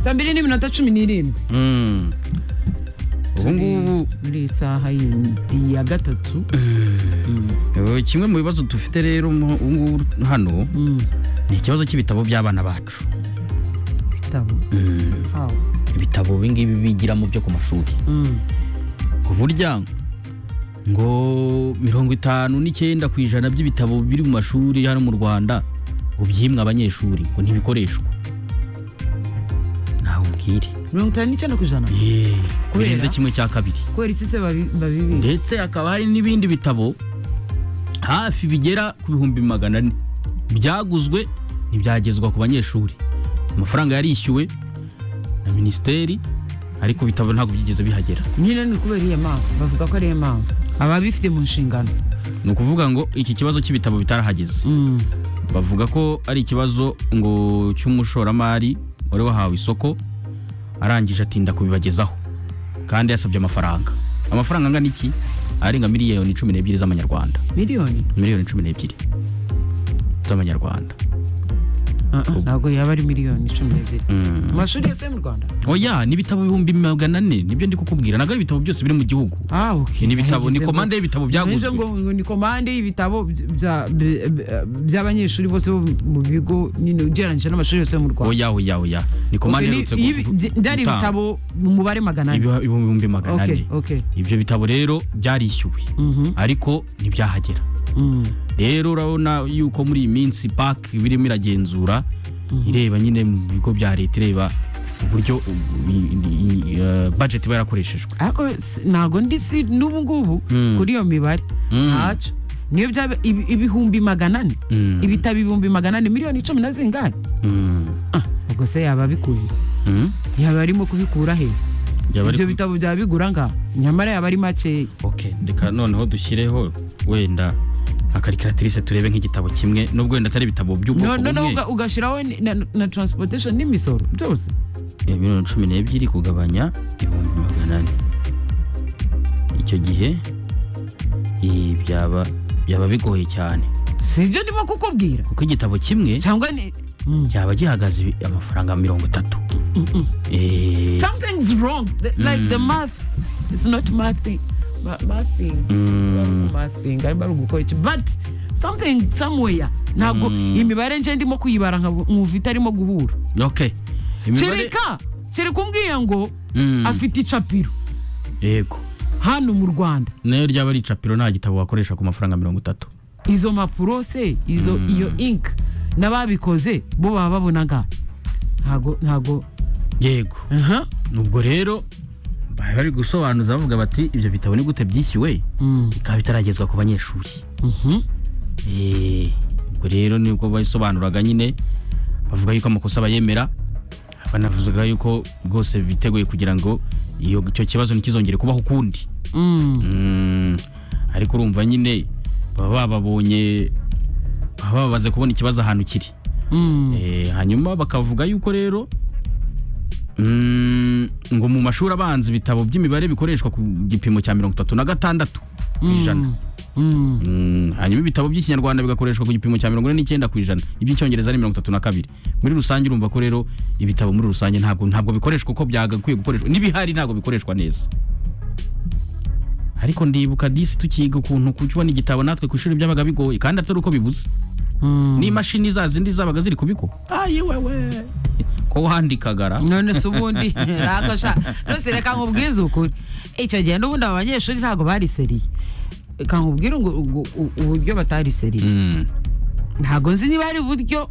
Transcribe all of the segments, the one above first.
saa mbiri n'iminota cumi n'irindwi Mm. ubu ngubu muri iyi saha yindi ya gatatu eh, kimwe mu bibazo dufite rero mu- ubu ngubu hano Mm, ni ikibazo cy'ibitabo by'abana bacu ibitabo Mm. aho ibitabo ibi ngibi bigiramo byo ku mashuri Mm, ngo burya ngo mirongo itanu n'icyenda ku ijana by'ibitabo biri mu mashuri hano mu rwanda ngo byimwe abanyeshuri ngo ntibikoreshwa nawe umbwire mirongo itanu n'icyenda ku ijana Yeee, Kubera? birenze kimwe cya kabiri kubera iki se babi- babibika ndetse hakaba hari n'ibindi bitabo hafi bigera ku bihumbi magana ane byaguzwe ntibyagezwa ku banyeshuri amafaranga yarishyuwe na minisiteri ariko ibitabo ntabwo byigeze bihagera nyine ni kubera iyo mpamvu bavuga ko ari iyo mpamvu ababifite mu nshingano ni ukuvuga ngo iki kibazo cy'ibitabo bitarahageze Mm, bavuga ko ari ikibazo ngo cy'umushoramari wari wahawe isoko arangije atinda kubibagezaho kandi yasabye amafaranga amafaranga angana iki arenga miliyoni cumi n'ebyiri z'amanyarwanda miliyoni miliyoni cumi n'ebyiri z'amanyarwanda Ah, ah, ntabwo yaba ari miliyoni cumi n'ebyiri Mm. mu mashuri yose yo mu rwanda oya n'ibitabo ibihumbi magana ane nibyo ndi kukubwira ntabwo ari ibitabo byose biri mu gihugu ah okay ni ibitabo Nagize ni ngo- komande y'ibitabo Nagize byaguzwe ngo ngo ni komande y'ibitabo bya- bya- bya- by'abanyeshuri bose bo mu bigo nyine ugereranyije n'amashuri yose yo mu rwanda oya oya oya ni komande Okay, iherutse ni- y'ibi- gu- byi- byari gutanga. ibitabo mu mubare magana ane Ibi- ibihumbi magana Okay, ane okay. ibyo bitabo rero byarishyuwe Mhm. ariko ntibyahagera Mm. rero urabona yuko muri iyi minsi paki birimo iragenzura ireba nyine mu bigo bya leta ireba uburyo u- i- i- i- eh, budget iba yarakoreshejwe ariko si- ntabwo ndi si n'ubu ngubu Mm. kuri iyo mibare Mm. ntacyo niyo byaba ibi- ibihumbi magana ane Mm. ibitabo ibihumbi magana ane miliyoni icumi na zingahe Mm. Ah, ubwo se yaba abikuye Mm. yaba arimo kubikura he Yaba ari ibyo ku- bitabo byaba bigura ngaha nyamara yaba ari makeya ok reka noneho dushyireho wenda nka karikiratirise turebe nk'igitabo kimwe nubwo wenda atari ibitabo by'ubwoko noneho bumwe uga- ugashyiraho ni- na, na transportation n'imisoro byose Eh, miliyoni cumi n'ebyiri kugabanya ibihumbi magana ane icyo gihe eh, byaba byaba bigoye cyane si ibyo ndimo kukubwira kuko igitabo kimwe cyangwa ni Mm. cyaba gihagaze ibi- amafaranga mirongo itatu Eh, something's wrong The- like the math it's not mathing ma- mathing Mm. mathing arimo ari ugukora iki but something somewhere ntabwo imibare nje ndimo kuyibara nkabo- nkumva itarimo guhura ok Imibare- kereka kereka umbwiye ngo Mm. afite icapiro yego hano mu rwanda nayo ryaba ari icapiro nta gitabo wakoresha ku mafaranga mirongo itatu izo mpapuro se izo iyo ink n'ababikoze bo baba babona nga ntago ntago yego aha ubwo rero bari bari gusobanuza bavuga bati ibyo bitabo ni gute byishyuwe Mm, bikaba bitaragezwa ku banyeshuri mhm. Eh, ubwo rero nibwo basobanuraga nyine bavuga yuko amakosa bayemera banavuga yuko rwose biteguye kugira ngo iyo icyo kibazo ntikizongere kubaho ukundi Mm, Mm, ariko urumva nyine baba bababonye baba babaze kubona ikibazo ahantu kiri mm. Eh, hanyuma bakavuga yuko rero mm, ngo mu mashuri abanza ibitabo by'imibare bikoreshwa ku gipimo cya mirongo itatu na gatandatu ku ijana Mm. Mm, hanyuma ibitabo by'ikinyarwanda bigakoreshwa ku gipimo cya mirongo ine n'icyenda ku ijana iby'icyongereza ari mirongo itatu na kabiri muri rusange urumva ko rero ibitabo muri rusange ntabwo ntabwo bikoreshwa uko byagakwiye gukoreshwa n'ibihari ntabwo bikoreshwa neza ariko ndibuka disi tukiga ukuntu kubona igitabo natwe ku ishuri byabaga bigoye kandi atari uko bibuze Mm. n'imashini za zindi zabaga ziri ku bigo ayiwewe ko wandikagara none se ubundi ntabwo sha rwose reka nkubwize ukuri icyo gihe n'ubundi aba banyeshuri ntabwo bariseriye reka nkubwire ngo- ngo u- uburyo batariseriye Mm, ntabwo nzi niba ari uburyo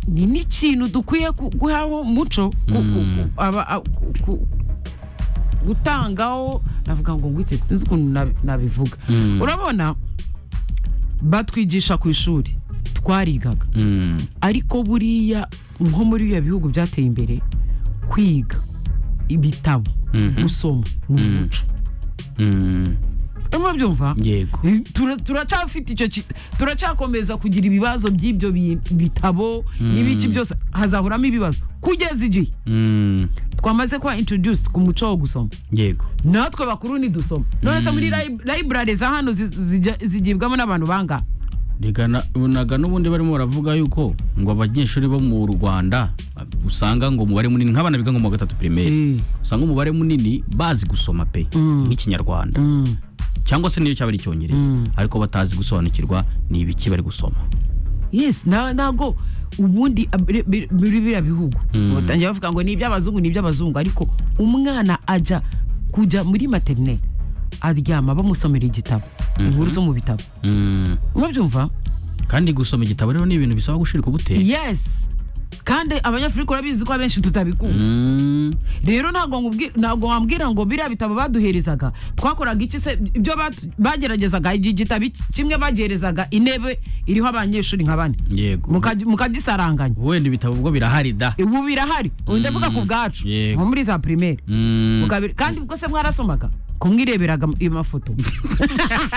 ni n'ikintu dukwiye ku- guhaho umuco ku- ku- ku- aba- a- ku- ku- gutangaho navuga ngo ngwite sinzi ukuntu nab- nabivuga Mm. urabona batwigisha ku ishuri twarigaga mm, ariko buriya nko muri biriya bihugu byateye imbere kwiga ibitabo Mhm. gusoma ni umuco mm, urimo byumva yego Tura- turacafite icyo ki- turacyakomeza kugira ibibazo by'ibyo bi- bitabo n'ibiki byose hazahoramo ibibazo kugeza igihe Mm, twamaze kuba introduce ku muco wo gusoma yego natwe bakuru nidusoma none se muri library za hano zi- zijya- zigibwamo n'abantu bangahe Reka na- naga n'ubundi barimo baravuga yuko ngo abanyeshuri bo mu rwanda usanga ngo umubare munini nk'abana biga ngo mu wa gatatu primaire usanga umubare munini bazi gusoma pe nk'ikinyarwanda cyangwa se niyo cyaba ari icyongereza ariko batazi gusobanukirwa ni ibiki bari gusoma yes na- ntabwo ubundi abri- bi- muri biriya bihugu batangira bavuga ngo ni iby'abazungu ni iby'abazungu ariko umwana ajya kujya muri materineri aryama bamusomera igitabo inkuru zo mu bitabo Mm. mwabyumva kandi gusoma igitabo rero ni ibintu bisaba gushirika ubute yes kandi abanyafurika urabizi ko abenshi tutabikunda Mm. rero ntabwo nkubwi- ntabwo wambwira ngo biriya bitabo baduherezaga twakoraga iki se ibyo batu- bageragezaga iki gitabo iki- kimwe bagerezaga intebe iriho abanyeshuri nka bane yego Mukaj- mukagisaranganya wenda ibitabo ubwo birahari da ubu birahari ubu ndavuga ku bwacu Yego. nko muri za primaire Mm. Mugabira- kandi ubwo se mwarasomaga kumwireberaga amafoto